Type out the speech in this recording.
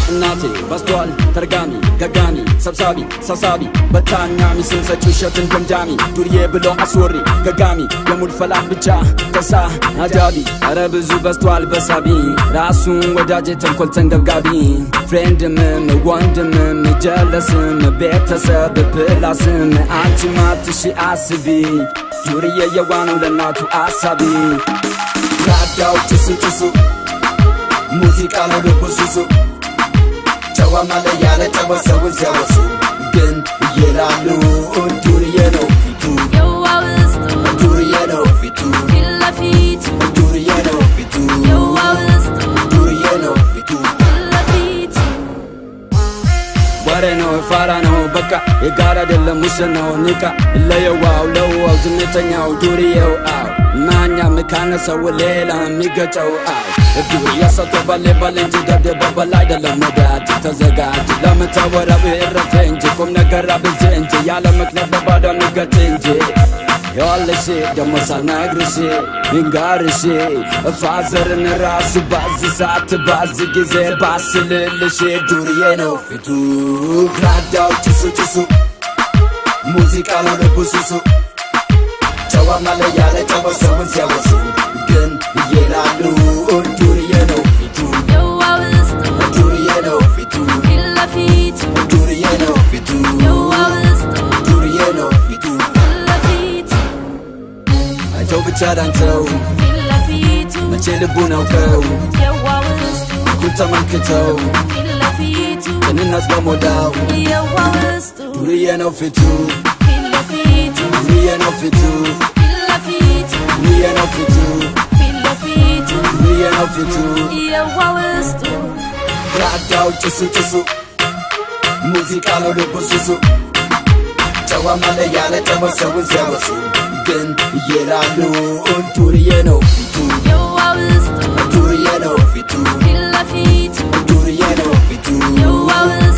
እናቴ በስቷል ተርጋሚ ገጋሚ ሰብሳቢ ሰብሳቢ በታኛሚ ስም ሰጪ ውሸትን ደምዳሚ ዱርዬ ብሎ አስወሪ ገጋሚ የሙድ ፈላህ ብቻ ከሳ አጃቢ ኧረ ብዙ በስቷል በሳቢ ራሱን ወዳጄ ተንኮል ተንገብጋቢ ፍሬንድምም ወንድምም ጀለስም ቤተሰብ ፕላስም አንቺ ማትሺ አስቢ ዱርዬ የዋ ነው ለእናቱ አሳቢ ራዳው ጭሱ ጭሱ ሙዚቃ ነው ልቡ ሱሱ ጨዋ ማለ ያለ ጨዋ ሰውን ሲያወሱ ግን እየላሉ ዱርዬ ነው ፊቱ የዋ ውስጡ ዱርዬ ነው ፊቱ ፊት ለፊቱ ዱርዬ ነው ፊቱ የዋ ውስጡ ዱርዬ ነው ፊቱ ፊት ለፊቱ ወሬ ነው ፋራ ነው በቃ የጋራ አይደለም ውስን ነው ንቃ ለየዋው ለዋው ዝምተኛው ዱርዬው አው ማኛ ምካነሰው ሌላ የሚገጨው አው ዱርዬ ሰቶ ባሌ ባሌ እንጂ ደብደበበል አይደለም ወዳጅ ተዘጋጅ ለምታወራው እረፍ እንጂ ቁም ነገር አብዝ እንጂ ያለ ምክንያት በባዶ ንገት እንጂ የዋለሽ ደሞ ሳልነግርሽ ንጋርሽ ፋዘርን ራሱ ባዝ ሰዓት ባዝ ጊዜ ባስልልሽ ዱርዬ ነው ፊቱ ግራዳው ጭሱ ጭሱ ሙዚቃ ነው ልቡ ሱሱ ጨዋ ማለ ያለ ጨዋ ሰውን ሲያወሱ ግን እየላሉ ዱርዬ ነው ፊቱ የዋ ውስጡ ዱርዬ ነው ፊቱ ፊት ለፊቱ ዱርዬ ነው ፊቱ የዋ ውስጡ ዱርዬ ነው ፊቱ ፊት ለፊቱ አይተው ብቻ ዳንተው ፊት ለፊቱ መቼ ልቡን አውቀው የዋ ውስጡ ኩን ተመልክተው ፊት ለፊቱ ቅንነት በሞላው የዋ ውስጡ ዱርዬ ነው ፊቱ ፊት ለፊቱ ዱርዬ ነው ፊቱ ፊት ለፊቱ ዱርዬ ነው ፊቱ ፊት ለፊቱ ዱርዬ ነው ፊቱ የዋ ውስጡ ራዳው ጭሱ ጭሱ ሙዚቃ ነው ልቡ ሱሱ ጨዋ ማለ ያለ ጨዋ ሰውን ሲያወሱ ግን እየላሉ ዱርዬ ነው ፊቱ የዋ ውስጡ ዱርዬ ነው ፊቱ ፊት ለፊቱ ዱርዬ ነው ፊቱ የዋ ውስጡ